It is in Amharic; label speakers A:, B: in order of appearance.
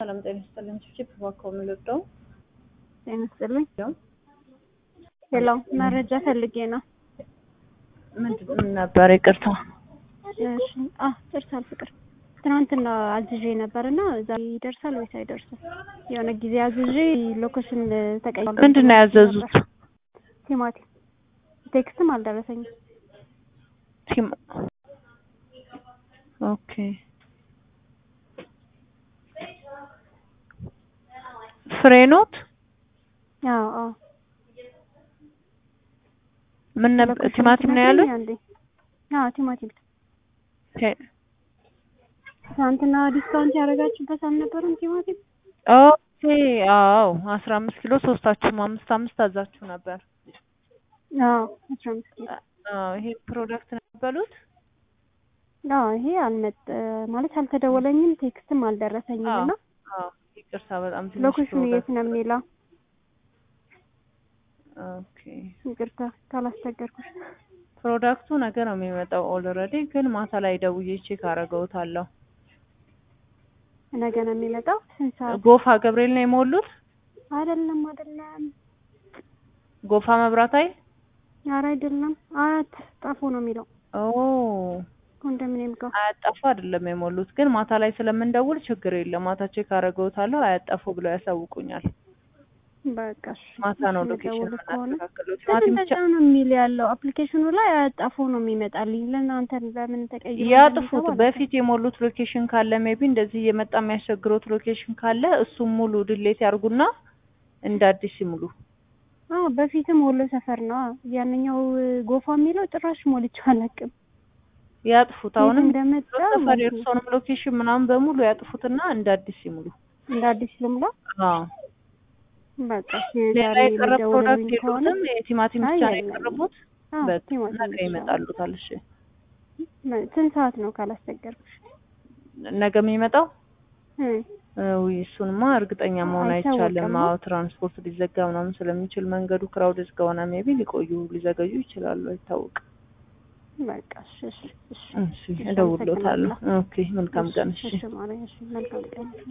A: ሰላም ጤና ይስጥልኝ። ቺፕ እባክዎ የምልወደው
B: ጤና ይስጥልኝ። ሄሎ መረጃ ፈልጌ ነው።
A: ምንድን ነበር? ይቅርታ።
B: እሺ አ ደርሳል ፍቅር ትናንትና አዝዤ ነበር እና ዛሬ ይደርሳል ወይስ አይደርስም? የሆነ ጊዜ አዝዤ ሎኬሽን ተቀይሯል።
A: ምንድን ነው ያዘዙት?
B: ቲማቲም ቴክስትም አልደረሰኝም።
A: ቲም ኦኬ። ፍሬ ኖት
B: አዎ አዎ
A: ምን ነበር? ቲማቲም ነው ያሉት?
B: አንዴ አዎ ቲማቲም
A: ኦኬ
B: ትናንትና ዲስካውንት ያደረጋችሁበት አልነበረም ቲማቲም?
A: ኦኬ አዎ አስራ አምስት ኪሎ ሶስታችሁም አምስት አምስት አዛችሁ ነበር።
B: አዎ አስራ አምስት ኪሎ
A: አዎ ይሄ ፕሮዳክት ነበሉት?
B: አዎ ይሄ አልመጥ ማለት አልተደወለኝም ቴክስትም አልደረሰኝም እና
A: አዎ ይቅርታ በጣም ትንሽ
B: ሎኬሽኑ የት
A: ፕሮዳክት
B: ነው የሚለው?
A: ኦኬ
B: ይቅርታ ካላስቸገርኩሽ።
A: ፕሮዳክቱ ነገ ነው የሚመጣው። ኦልሬዲ ግን ማታ ላይ ደውዬ ቼክ አደርገውታለሁ።
B: ነገ ነው የሚመጣው። ስንት ሰዓት?
A: ጎፋ ገብርኤል ነው የሞሉት?
B: አይደለም አይደለም፣
A: ጎፋ መብራት ኃይል?
B: ኧረ አይደለም፣ አያት ጣፎ ነው የሚለው
A: ኦ
B: ኮንዶሚኒየም ጋር።
A: አያጣፉ አይደለም የሞሉት፣ ግን ማታ ላይ ስለምንደውል ችግር የለም። ማታ ቼክ አደርገውታለሁ። አያጣፉ ብለው ያሳውቁኛል።
B: በቃ እሺ፣
A: ማታ ነው
B: እሺ፣
A: ሎኬሽን
B: ልደውል ከሆነ
A: የምናስተካክለው።
B: ግን
A: ቲማቲም ብቻ
B: እንደዛ ነው የሚል ያለው አፕሊኬሽኑ ላይ አያጣፎ ነው የሚመጣልኝ። ለእናንተ ለምን ተቀይሮ
A: ያጥፉት። በፊት የሞሉት ሎኬሽን ካለ ሜቢ እንደዚህ እየመጣ የሚያስቸግሩት ሎኬሽን ካለ እሱም ሙሉ ድሌት ያርጉና እንደ አዲስ ይሙሉ።
B: አዎ በፊትም ወሎ ሰፈር ነው ያንኛው ጎፋ የሚለው ጭራሽ ሞልቼው አላውቅም።
A: ያጥፉት። አሁንም
B: እንደመጣ
A: ሰፈር
B: ማለት ነው።
A: የእርሶንም ሎኬሽን ምናምን በሙሉ ያጥፉትና እንደ አዲስ ይሙሉ።
B: እንደ አዲስ ልምላ።
A: አዎ
B: በቃ
A: ሌላ
B: ዛሬ
A: የቀረ
B: የሚደውልልኝ
A: ፕሮዳክት
B: ከሆነ
A: የሉትም? የቲማቲም
B: አይ
A: ብቻ ነው
B: የለም።
A: የቀረቡት?
B: አዎ
A: በቃ
B: ቲማቲም
A: ነገ
B: ብቻ ነው።
A: ይመጣሉታል። እሺ
B: ስንት ሰዓት ነው ካላስቸገርኩሽ?
A: ነገ የሚመጣው
B: እ
A: ውይ እሱንማ እርግጠኛ መሆን አይቻልም።
B: አይታወቅም።
A: አዎ ትራንስፖርት ሊዘጋ ምናምን ስለሚችል መንገዱ ክራውድድ ከሆነ ሜቢ ሊቆዩ ሊዘገዩ ይችላሉ። አይታወቅም።
B: በቃ እሺ እሺ እሺ
A: እሺ እደውልሎታለሁ። ኦኬ መልካም ቀን። እሺ
B: እሺ ማርያም፣ እሺ መልካም ቀን